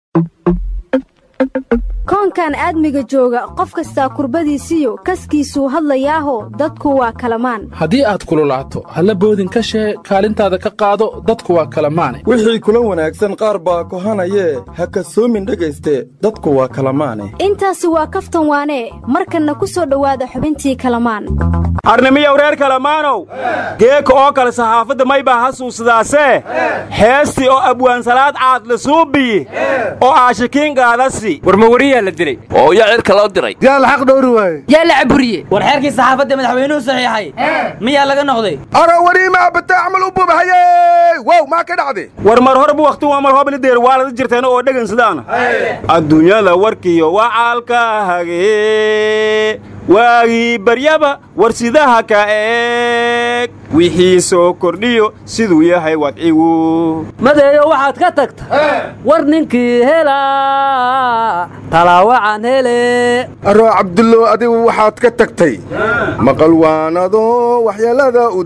koonkan aadmiga jooga qof kastaa kurbadiisiyo kaskiisuu hadlayaaho dadku waa kalamaan haddii aad kululaato halla boodin ka shee kaalintaada ka qaado dadku waa kalamaane wixii kula wanaagsan qaar baa kohanayee ha kasoomin dhegayste dadku waa kalamaane intaasi waa kaftan waanee markanna ku soo dhowaada xubintii kalamaan arnimiyow reer kalamaanow geeka oo kale saxaafadda may baa hasuusadaasee heestii oo abwaansalaad caad la suubiyi oo aashikiin gaadasi warmawariyaa la dilay oo yaa cirka loo diray yaa laxaq dhowri waaye yaa la caburiye war xeerkii saxaafadda madaxweynuhu saxiixay miyaa laga noqday ara wariima abate camal u bubahaye wow maa ka dhacday war mar horbu wakhti waa mar hoblideer waalada jirteen oo dhegan sidaana adduunyada warkiyo wacaalka hagee waagii baryaba war sidaha ka eeg wixii soo kordhiyo siduu yahay wadcigu madeeyo waxaad ka tagta war ninkii helaa talaawacan hele aroo cabdullow adigu waxaad ka tagtay maqal waanadoo waxyeellada u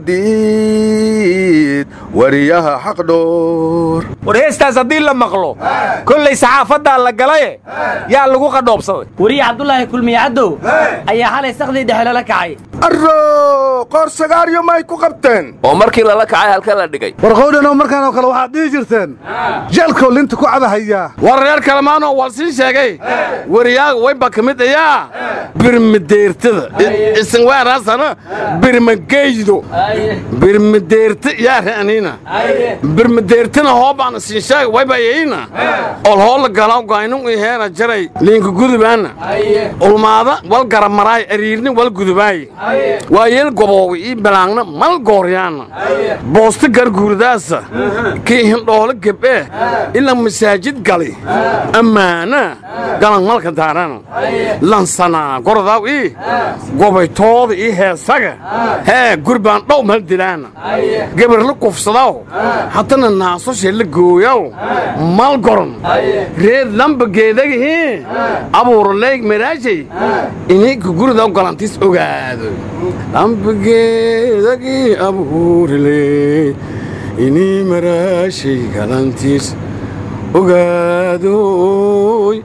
diid wariyaha xaqdhoor war heestaas haddii la maqlo kollay saxaafaddaa la galaye yaa lagu qadhoobsaday wariye cabdulaahi kulmiye caddow ayaa xalay sakhdii dhexe lala kacay arro qoor sagaaryo may ku qabteen oo markii lala kacay halka la dhigay war qowdhanoo markaan oo kale waxaad dhihi jirteen jeelkow linta ku cabahayaa war reer kalemaanoo wal sii sheegay wariyaaga wayba ka mid ayaa birmadeertada isinwaaraasana birmageydo birmadeerta yaa ra'niina birmadeertana hoobaana siin sheega wayba yayna ol hoola galaw gaynun ii heena jaray liinka gudubaana ulmaada wal garamaraay ariirni wal gudubaay waayeel gobooga ii balaangna mal gooryaana boosta garguurdaasa kii hindhoolo geb'e ila masaajid gali ammaana galan malka daarana lansanaa gorodaw ii gobaytooda ii heesaga hee gurbaan dhow mal dilaana gabarla kufsadaw haddana naasoshe la gooyaw mal goron reed lamba geedagihii abuuraleeg maraajay inii kuguridaw galantiis ogaado lambageedagii abuurale inii maraashay galantiis ogaadoy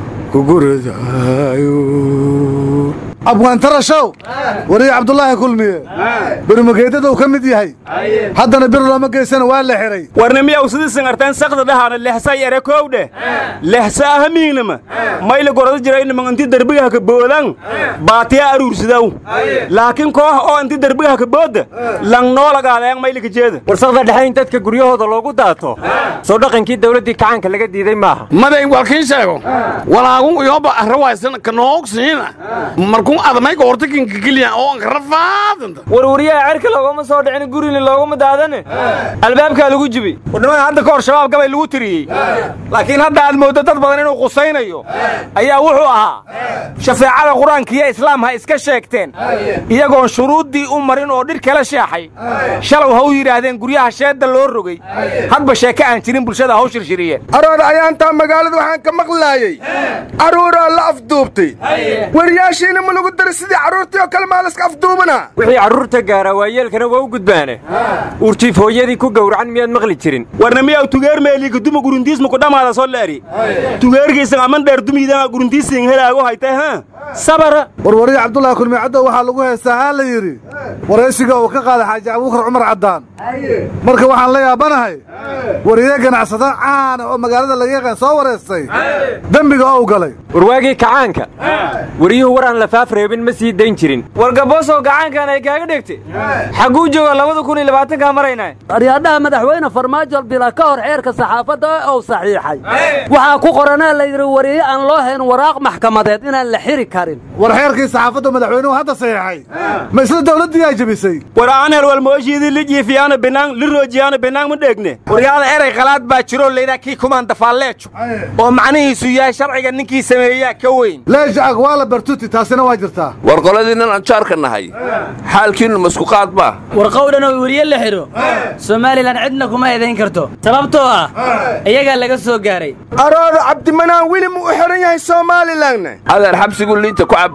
kuguradaayo abwaantarashow wariye cabdulaahi kulmiye birmageedaduu ka mid yahay haddana bir looma geysana waa la xidhay warnimiyow sidii singarteen sakda dhahaana lexsay ere kowdhe lexsa ahamiignama mayla gorada jiraynama inti derbigaha ka boodan baatiya aruursidaw laakiin koox oo inti derbigaha ka boodda langnoolagaadeen maylika jeeda war sakda dhexe in dadka guryahooda loogu daato soo dhaqankii dawladdii kacaanka laga diiday maaha maday walkiin sheego walaagun iyoba arrawaysan kanoogsiina markun adamayga hortakinkakeliya oo ankarrafaadanta war wariyaha cerka loogama soo dhicin gurina looguma daadane albaabkaa lagu jibi warnimada hadda ka hor shabaab gabay lagu tiriyey laakiin hadda aad mooddo dad badan inuu qusaynayo ayaa wuxuu ahaa shafeecada qur-aankiiyo islaam ha iska sheegteen iyagoon shuruuddii u marin oo dhir kala sheexay shalow ha u yidhaahdeen guryaha sheedda loo rogay hadba sheeke aan jirin bulshada haw shirshiriyeen aroor ayaantaa magaalada waxaan ka maqlaayey carruuraa la afduubtay wariyaashiina ma lagu daray sidii carruurtii oo kale maalaska afduubana wixii carruurta gaaraa waayeelkana waa u gudbaane urtiif hooyadii ku gowracan miyaad maqli jirin warnimiyaw tugeer meeliika duma guruntiisma ku dhammaada soo leeri tugeergiisan aman dheer dumiidana guruntiisiin helaago haytay ha sabara war wariye cabdulaahi kulmiye caddow waxaa lagu heestaa haa la yidhi waraysiga uu ka qaaday xaaji abuukar cumar caddaan marka waxaan la yaabanahay wariye ganacsada caana oo magaalada laga yaqaan soo wareystay dembiga ou galay warwaagii kacaanka wariyuhu war aan lafaaf reebin ma sii dayn jirin war gaboosoo gacaankan ay kaaga dhegtay xagguu jooga labada kun iyo labaatankaa maraynaa aryadhaha madaxweyne farmaajo bila ka hor xeerka saxaafadda ou saxiixay waxaa ku qoranaa la yidhi wariye aan loo hayn waraaq maxkamadeed inaan la xiri karin war xeerkii saxaafadda madaxweynuhu hadda saxiixay ma isla dawladdii ay jebisay war aan hel walmooshiidii lijiifiyaana binaan liroojiyaana binaan ma dheegne waryaada erey qalaad baa jiroo laydhaa kii kumaan dafaalleejo oo macnihiisu yahay sharciga ninkii sameeyaa ka weyn leeshacag waa la bartuti taasina waa jirtaa war qoladiinnan aan jaarka nahay xaalkiinnu masku qaad baa war qowdhan oo weriye la xidho somalilan cidna kuma eedayn karto sababtoo ah iyagaa laga soo gaaray arooda cabdimanaan weli mu u xidhan yahay somalilanna adeer xabsiguu liinta ku cabbayaa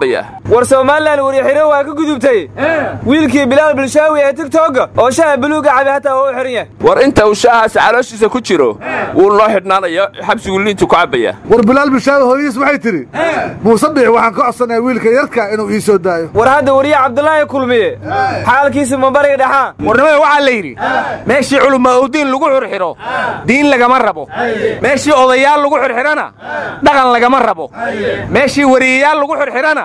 war somalilan waryaxiro waa ka gudubtay wiilkii bilaal bilshaawi ee tigtogga oo shaha buluuga cabi hataa waa u xihan yahay war inta uu shaahaasi calooshiisa ku jiro wuu noo xidhnaanaya xabsigu liintu ku cabbaya war bilaal bishaawi hooyadiis waxay tidhi muuse biix waxaan ka codsanayaa wiilka yarka inuu ii soo daayo war hadda wariye cabdulaahi kulmiye xaalkiisa mambariga dhexaa warnimada waxaa la yidhi meeshii culumma owdiin lagu xirxiro diin lagama rabo meeshii odayaal lagu xirxirana dhaqan lagama rabo meeshii wariyayaal lagu xirxirana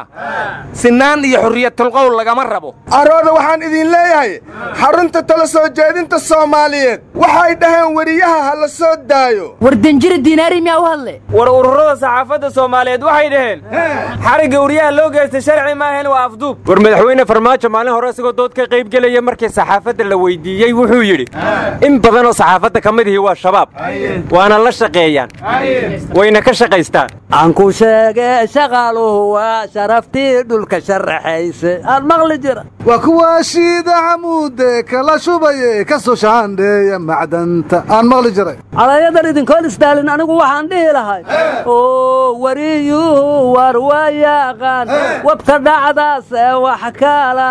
sinaan iyo xurriyatulqowl lagama rabo arooda waxaan idin leeyahay xarunta tala soo jeedinta soomaaliyeed waxay dhaheen weriyaha ha la soo daayo war danjiri diinaari miyaa u hadle war ururada saxaafadda soomaaliyeed waxay dhaheen xarigga wariyaha loo geystay sharci maahayn waa afduub war madaxweyne farmaajo maalin hore isagoo dood ka qayb gelaya markii saxaafadda la weydiiyey wuxuu yidhi in badan oo saxaafadda ka mid ihi waa shabaab waana la shaqeeyaan wayna ka shaqaystaan aan ku sheege shaqaaluhu waa sharaftii dhulka sharaxayse aan maqli jira waa kuwa shiida camuude kala shubaye ka soo shaandheeya macdanta aan maqli jiray calayadan idinkoon isdaalin anigu waxaan dhihi lahay oo wariyuhu war waa yaqaan wabta dhacdaase wax kala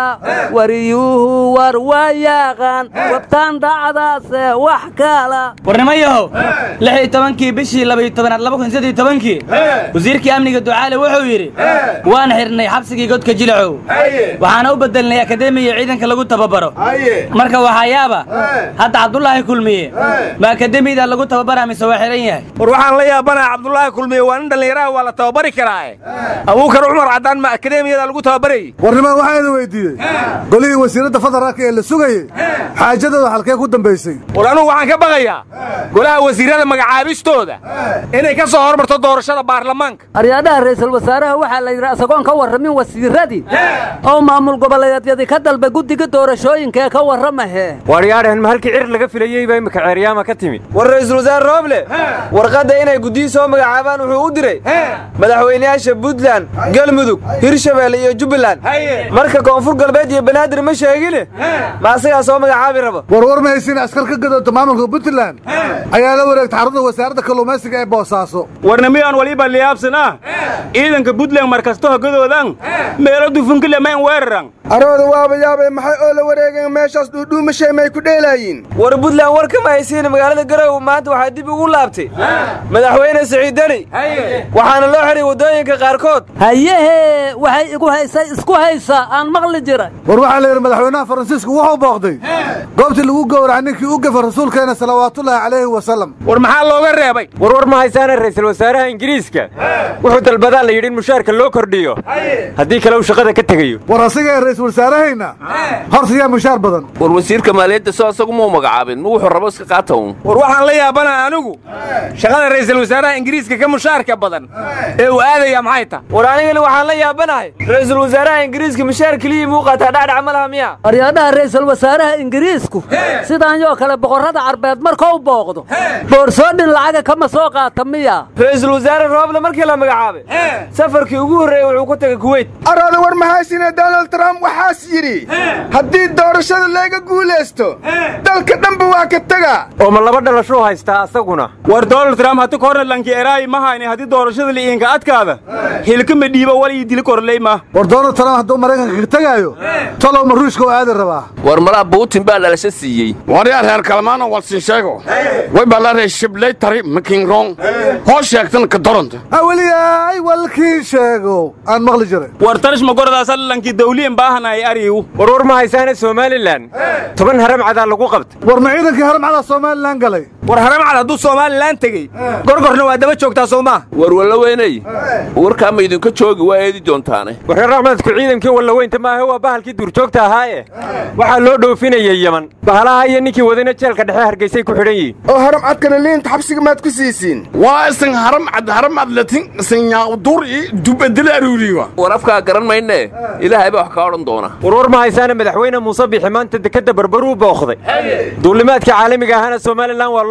wariyuhu war waa yaqaan wabtaan dhacdaase wax kala warnimayahow lix iyo tobankii bishii labaiyo tobanaad laba kun saddeyo tobankii wasiirkii amniga ducaale wuxuu yidhi waan xidhnay xabsigii godka jilacow waxaana u bedelnay akademiya ciidanka lagu tababaro marka waxaa yaaba hadda cabdulaahi kulmiye ma akademiyada lagu tababara mise waa xihan yahay war waxaan la yaabanaha cabdulaahi kulmiye waa nin dhallinyaraha waa la tababari karaae abuukar cumar caddaan ma akademiyada lagu tababarayey warnimaan waxaa idin weydiiyey golihii wasiiradda federaalka ee la sugayey xaajadooda halkee ku dambaysay war anugu waxaan ka baqayaa golaha wasiirrada magacaabistooda inay ka soo hormarto doorashada baarlamaanka aryaadhaha ra'iisul wasaaraha waxaa la yidhi asagoon ka warramin wasiirradii oo maamul goboleedyadii ka dalba guddiga doorashooyinka ee ka warramahee waaryaadhahan ma halkii cir laga filayey baa imika ceeryaama ka timid war ra'iisul wasaare rooble warqadda inay guddiyi soo magacaabaan wuxuu u diray madaxweynayaasha puntland galmudug hirshabeelle iyo jubbaland marka koonfur galbeed iyo banaadir ma sheegine ma asagaa soo magacaabi raba war war ma haysin askar ka gadoonta maamulka puntland ayaa la wareegta xarunta wasaaradda kalluumaysiga ee boosaaso warnamiyaan waliba liyaabsan ah ciidanka puntland markasta hogadoodan meelo dufunkile mayn weeraran arooda waaba yaabay maxay oo la wareegeen meeshaas dhuudhuumashay may ku dheelaayiin war puntland war kama haysiin magaalada garowe maanta waxaa dib ugu laabtay madaxweyne siciid deni waxaana loo xihay waddooyinka qaarkood hayehe waxay igu haysay isku haysaa aan maqli jiray war waxaa la yidhi madaxweynaha faransiisku wuxuu booqday goobtii lagu gowraca ninkii u gafa rasuulkeena salawaatullaahi calayhi wasalam war maxaa looga reebay warwar ma haysaana ra'iisul wasaaraha ingiriiska wuxuu dalbadaa la yidhi in mushaarka loo kordhiyo haddii kale uu shaqada ka tegayo war asaga ee ra'iisul wasaarahayna horta yaa mushaar badan war wasiirka maaliyadda soo asagu muu magacaabin ma wuxuu rabo iska qaata uun war waxaan la yaabanaha anigu shaqada ra'iisul wasaaraha ingiriiska ka mushaarka badan ee uu aadaya maxay tahay war anigana waxaan la yaabanahay ra'iisul wasaaraha ingiriiska mushaar keliyii muu qaataa dhacdhac ma laha miya aryaadhaha ra'iisul wasaaraha ingiriisku sidaan yoo kale boqorrada carbeed markuu booqdo boorsoodhin lacaga kama soo qaata miya ra'iisul wasaare rooble markii la magacaabay safarkii ugu horreeyey wuxuu ku tegay kuweyt arooda war ma haysine donald trump waxaas yidhi haddii doorashada layga guulaysto dalka dhanba waa ka tega oo ma laba dhalashuu haystaa asaguna war donald trump hati korna lanki eraayi ma hayne haddii doorashada li'iinka adkaada hilkama dhiiba wal ii dili korley ma war donald trump hadduu maraykanka ka tegaayo talow ma ruushka oo aadi rabaa war malaa buutin baa dhalasho siiyey waryaa reer kalmaano walsin sheego way baa la ree shiblay tari makingrong hoo sheegtan ka doranta aweliyaay walkii sheego aan maqli jiray war tarish magoradaasa lankii dawliyan baahanay ariyu warwar ma haysaana somalilan toban haram cadaa lagu qabtay war ma ciidankii haramcada somalilan galay war haramcad hadduu somalilan tegey gorgorna waa daba joogtaa soo maa war walla weynay warkaa ma idinka joogi waa eedi doontaane warreer raxmadku ciidankii wallaweynta maahe waa bahalkii duurjoogta ahaaye waxaa loo dhoofinayay yeman bahalaha iyo ninkii wadana jeelka dhexe hargeysay ku xidhan yihiin oo haram cadkana liinta xabsiga maad ku siisiin waa isan haram cad haram cad latin isan yaaqdur i dubadila aruuriwa war afkaa garan maynee ilaahay baa wax kaa odhan doona warwar ma haysaana madaxweyne muuse bixi maanta dekadda barbaruu booqday duulimaadka caalamiga ahana somalilan waa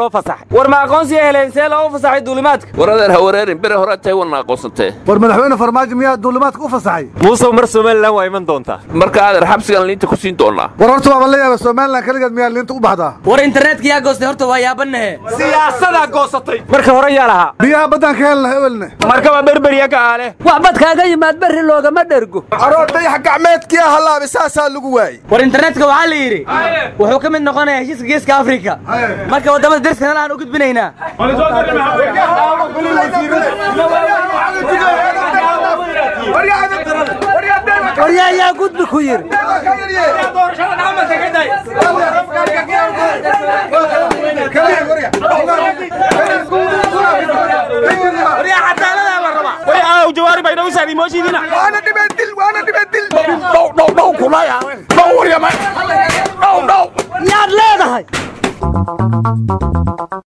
loo fasaxay war ma aqoonsiya heleen see loogu fasaxay duulimaadka war adeer ha wareerin bere hore tahay wana aqoonsantee war madaxweyne farmaajo miyaa duulimaadka u fasaxay muusow mar somalilan waa iman doontaa marka adeer xabsigan liinta ku siin doonaa war horta waaba la yaaba somalilan keligeed miyaa liinta u baxdaa war internetka yaa goostay horta waa yaabanahe siyaasadaa goosatay marka hore yaa lahaa biyaha baddaan ka helna ewelne markaba berberiya ka aale wax bad kaaga yimaad berri loogama dhergo aroo dayax gacmeedkii halaabay saasaa lagu waayey war internetka waxaa la yidhi wuxuu ka mid noqonayaa heshiiska geeska afrika marka waddamada deriskana aan u gudbinaynaa waryaa yaa gudbi ku yidhi jawaari bay dhaw saari mooshiidina waana dhibadil waana dhibadil dhow dhow dhow kulaya dhow waryama dhow dhow yaad leedahay